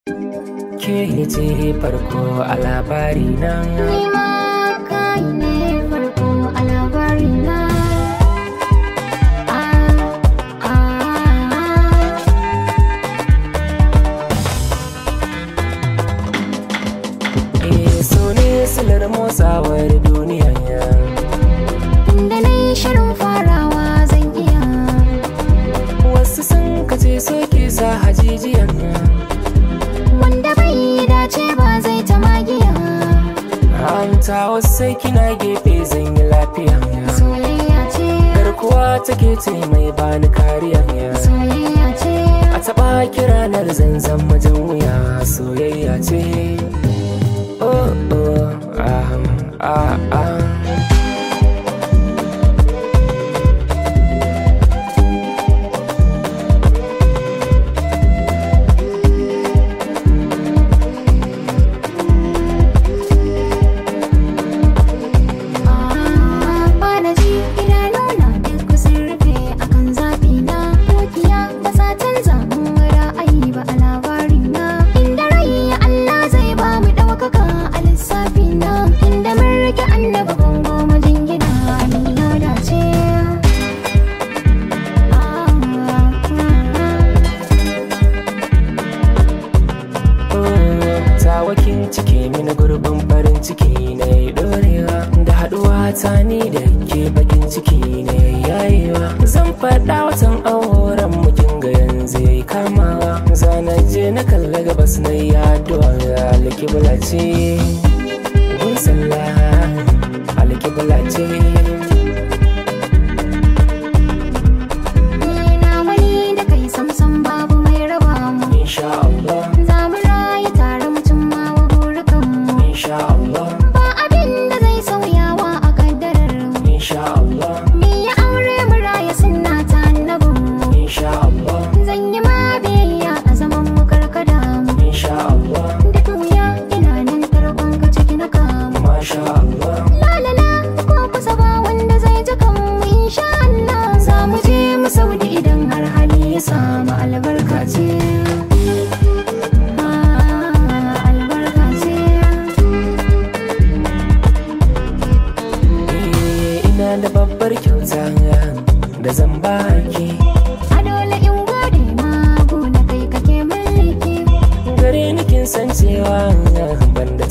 ke ce farko a labari na Ni ma kai ne farko a labari na. Ah, ah, eh so ne silar motsawar duniya Tunda na yi shirin farawa zan iya. wasu sun kace so ke sa hajijiyan Wanda bai yi dace ba zai ta magiya. hanta wasu sai kina gefe zan yi lafiya Soyayya ce, garkuwa take ce mai bani kariya soyayya ce. a taɓa kiranar zanzan majan wuya soyayya ce oh oh ah ah ah Bana ji idanuna duk sun rufe akan zafi na Dukiya ba sa canza mun ra'ayi ba a labari na Inda rai Allah zai ba mu ɗaukaka a lissafi na Inda mun rike annaba bango majingina ni na dace tawakin ciki mini gurbin farin ciki na yi dorewa da haduwa ta ni da ke bakin ciki ne yayewa zan faɗa watan auren mukin ga yanzu yayi kamawa zana je na kalla gabas na yi addu'a alkibla ce gun sallah alkibla ce Ni na wani da kai samsam babu mai raba mu insha Allah Za mu rayu tare mu cimma wa burukanmu insha Allah Ba abin da zai sauyawa a kaddarar mu insha Allah Ni ya aure mu raya sunna ta annabin mu insha Allah Zan yi ma biyayya a zaman mu karkada mu insha Allah Duk wuya ina nan tarkon ka ciki na kamu masha Allah Lalala ko kusa ba wanda zai ji kan mu insha Allah Za mu je mu saudi idan har hali ya samu albarka ce Ah, albarka ce Eh, ina da babbar kyauta da zan baki A dole in gode ma na kai kake mulki gare ni kin san cewa ban da